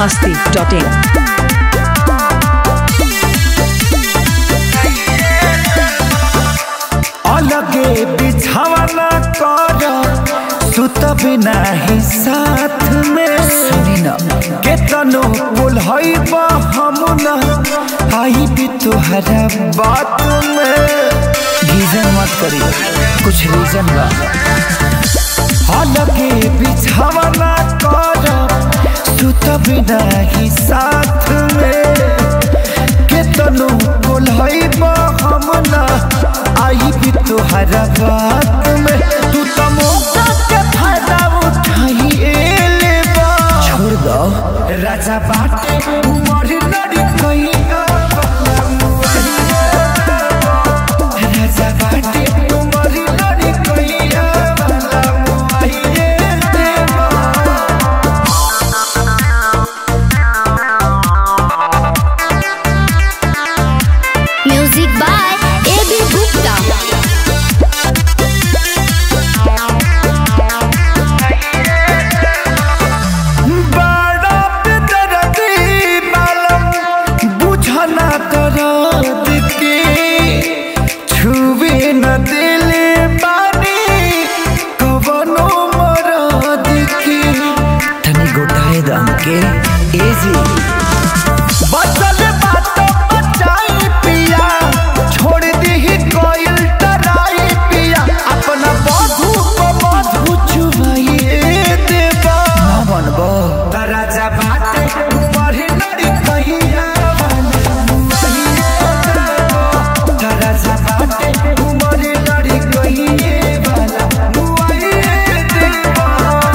masti.in. अलगे बिछावना कर सुत बिना ही साथ में सुनी न केतनो बुलहइब हम न आई भी तुहरा बात में गीजन मत करी कुछ रीजन बा अलगे बिछावना कर सुत बिना ही साथ में केतनो बोलहइब हम ना आई भी तुहरा बात में तू तो मौका के फायदा उठाई एले बा छोड़ दो राजा बाटे उमर लड़ी कहीं राजा बाटे उमर लड़ी कहीं देवा Music by A.B. Gupta. बड़ा बेदर्दी मालूम बुझना दर्द के छुवे न दिले बानी कवनो मरद के तनी गोटाए दम के एजी बचल बात बचाई पिया छोड़ दी कोयल टराई पिया अपना बधू को बधू चुमाइए देवा ना बनबो राजा बाटे उमर लड़ी कहिया राजा बाटे उमर लड़ी कहिए वाला मुआइए देवा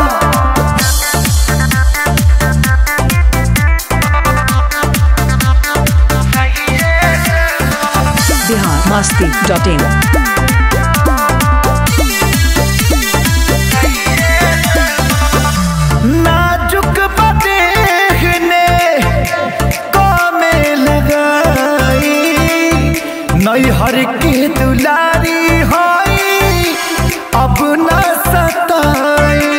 Bihar masti.in. नाजुक बदेहने कामे लगाई नैहर के दुलारी होई अब न सताई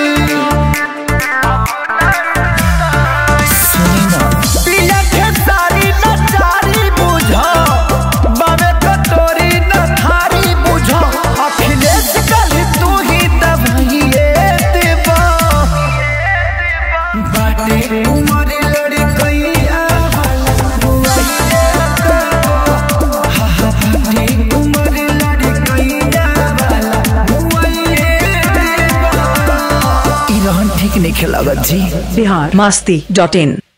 सुनी ना पिया के सारी नचारी बुझा बावे कटोरी न थारी बुझा अखिलेश कल तू ही दबाइए देवा बाटे उमर लड़ी कैया बाटे उमर लड़ी कैया ई रहन ठीक नहीं खेलागत जी Bihar masti.in.